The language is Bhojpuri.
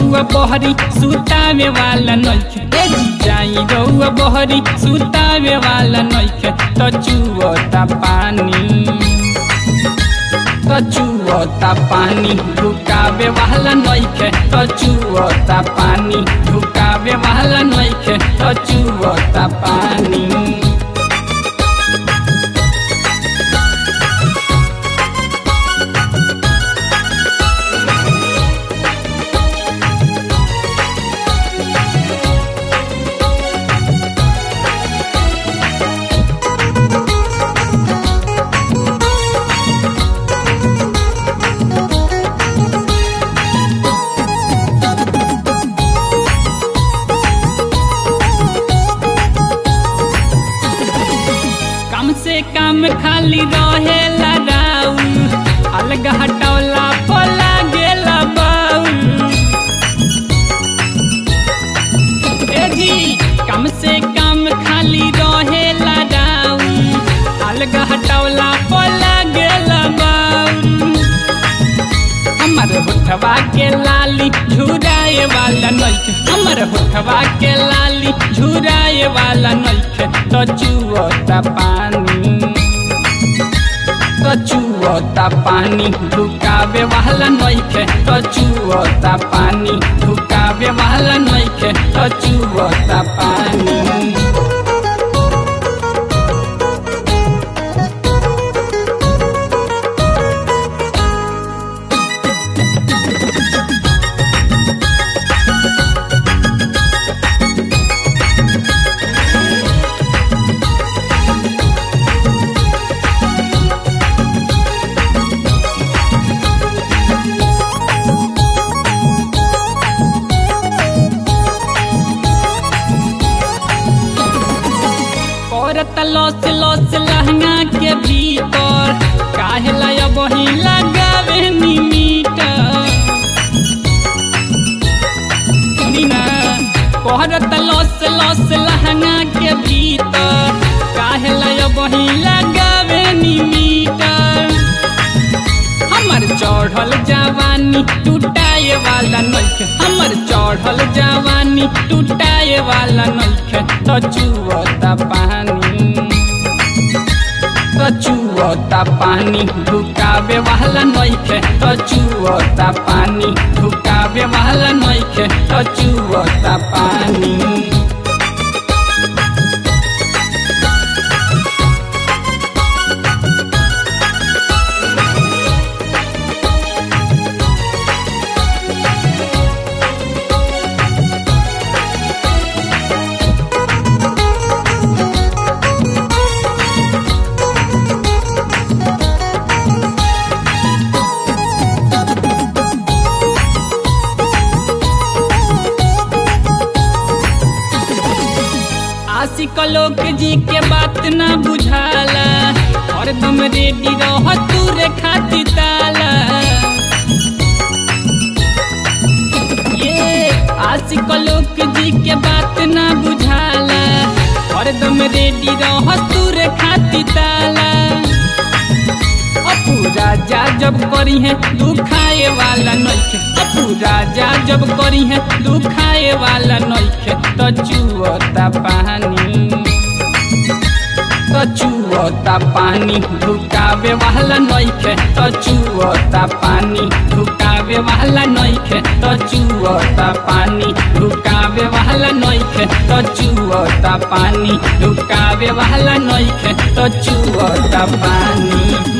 रउआ बहरी सुतावे वाला नइखे ए जी जाई रउआ बहरी सुतावे वाला नइखे त चुवता पानी त चुवता पानी ढुकावे वाला नइखे त चुवता पानी ढुकावे वाला नइखे त चुवता पानी कम से कम खाली रहे राउल अलग हटौला पोला गेला बाउल ए जी कम से कम खाली रहे राउल अलग हटौला पोला गेला बाउल हमर होठवा के लाली झुराए वाला नइखे हमर होठवा के लाली झुराए वाला नइखे तो चुवता पानी तो चुवता पानी ढुकावे वाला नइखे तो चुवता पानी ढुकावे वाला नइखे तो चुवता पानी औरत लॉस लॉस लहंगा के भीतर काहे लया बही लगावे नी मीटर सुनी ना औरत लॉस लॉस लहंगा के भीतर काहे लया बही लगावे नी मीटर हमर चढ़ल जवानी टूटाए वाला नइखे हमर चढ़ल जवानी टूटाए वाला नइखे त चुवता पानी त चुवता पानी ढुकावे वाला नइखे त चुवता पानी ढुकावे वाला नइखे त चुवता पानी आशिक लोक जी के बात ना बुझाला और तुम रेडी रह तू रे खाती ताला ये आशिक लोक जी के बात ना बुझाला और तुम रेडी रह तू रे खाती ताला अपू राजा जब करी है दुखाए वाला नइखे अपू राजा जब करी है दुखाए वाला नइखे त चुवता पानी त चुवता पानी ढुकावे वाला नइखे त चुवता पानी ढुकावे वाला नइखे त चुवता पानी ढुकावे वाला नइखे त चुवता पानी ढुकावे वाला नइखे त चुवता पानी